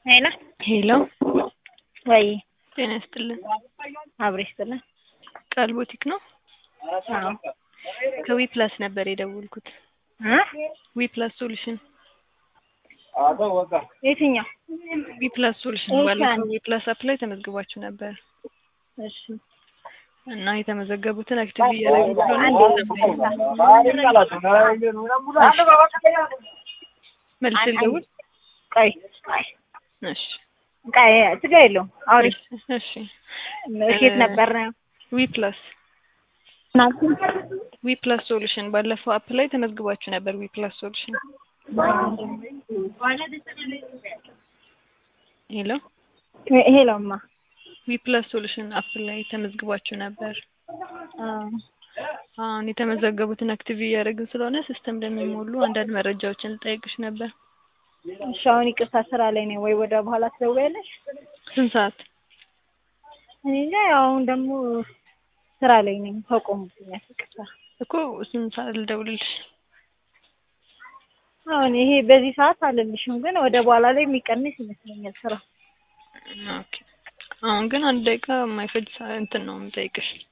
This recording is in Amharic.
ሄሎ ሄሎ ወይ ጤና ይስጥልን። አብሬ ይስጥልን። ቃል ቦቲክ ነው? አዎ ከዊ ፕላስ ነበር የደወልኩት። እ ዊ ፕላስ ሶሉሽን የትኛው? ዊ ፕላስ ሶሉሽን እሺ፣ ባለፈው አንድ- ዊ ፕላስ አፕ ላይ ተመዝግባችሁ ነበር እሺ እና የተመዘገቡትን አክቲቭ እያደረጉ ስለሆነ አንዴ መልስ ልደውል። ቆይ ቆይ እሺ ቆይ ችግር የለውም አውሪ። እሺ ኬት ነበር ዊ ፕላስ ዊ ፕላስ ሶሉሽን ባለፈው አፕ ላይ ተመዝግባችሁ ነበር። ዊ ፕላስ ሶሉሽን ሄሎ ሄሎማ ዊ ፕላስ ሶሉሽን አፕ ላይ ተመዝግባችሁ ነበር። አሁን የተመዘገቡትን አክቲቭ እያደረግን ስለሆነ ሲስተም ለሚሞሉ አንዳንድ መረጃዎችን ልጠይቅሽ ነበር። እሺ አሁን ይቅርታ ስራ ላይ ነኝ ወይ ወደ በኋላ ትደውያለሽ? ስንት ሰዓት? እኔ እንጃ ያው አሁን ደግሞ ስራ ላይ ነኝ ተቆሙብኛል። ይቅርታ እኮ ስንት ሰዓት ልደውልልሽ? አሁን ይሄ በዚህ ሰዓት አልልሽም፣ ግን ወደ በኋላ ላይ የሚቀንስ ይመስለኛል ስራ። ኦኬ። አሁን ግን አንድ ደቂቃ የማይፈጅ ሰዓት እንትን ነው የምጠይቅሽ።